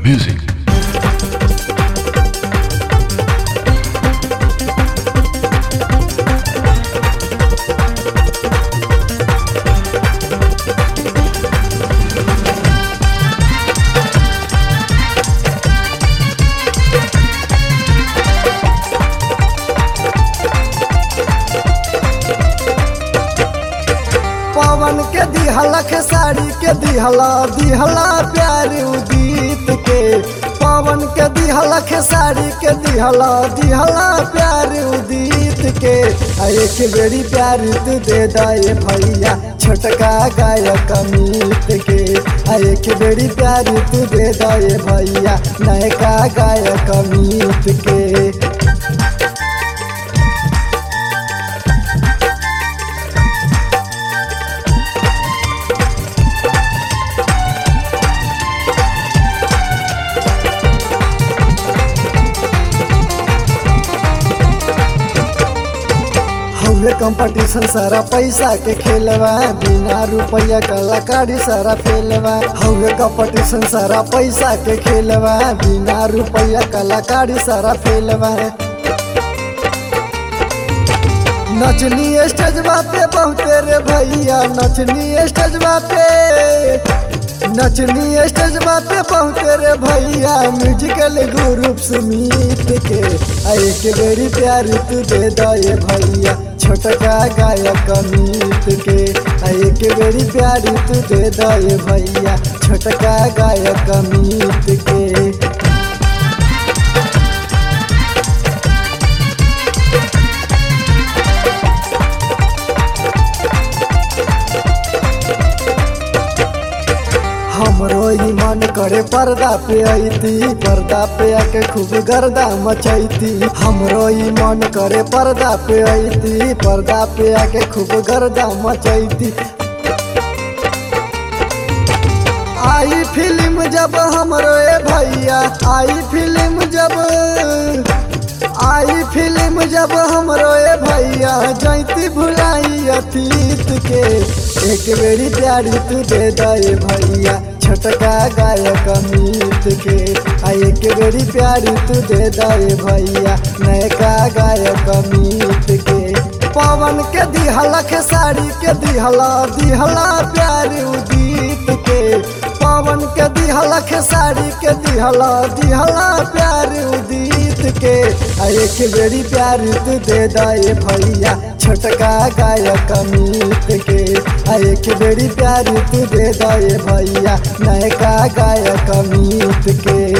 Music. पवन के दिहलक साड़ी के दिहला दिहला प्यार उदित के पवन के दिहलक साड़ी के दिहला दिहला प्यार उदित के आ एक बेरी प्यार तू दे दाए भैया छोटका गायक अमित के आ एक बेरी प्यार तू दे दाए भैया नयका गायक अमित के हौले कंपटीशन सारा पैसा के खेलवा बिना रुपया कलाकारी सारा फेलवा हौले कंपटीशन सारा पैसा के खेलवा बिना रुपया कलाकारी सारा फेलवा नचनी स्टेजवा पे बहुते रे भैया नचनी स्टेजवा पे नचनी स्टेजवा पे बहुते रे भैया म्यूजिकल ग्रुप सुमित के आ एक बेरी प्यार तू दे दे भैया छोटका गायक अमित के आ एक बेरी प्यार तू दे दे भैया छोटका गायक अमित के हमरो ई मन करे पर्दा पे अइती पर्दा पे आके खूब गर्दा मचैती हमरो ई मन करे पर्दा पे अइती पर्दा पे आके खूब गर्दा मचैती आई फिल्म जब हमरो ए भैया आई फिल्म जब आई फिल्म जब हमरो ए भैया जैती भुलाई अतीत के एक बेरी प्यारी तू दे दे भैया छोटका गायक अमित के आ एक बेरी प्यारी तू दे दे भैया नयका गायक अमित के पवन के दिहलक साड़ी के दिहला दिहला प्यारी उदित के पवन के दिहलक साड़ी के दिहला दिहला प्यार उदित के आ एक बेरी प्यार तू दे दे भैया छोटका गायक अमित के आ एक बेरी प्यार तू दे दे भैया नयका गायक अमित के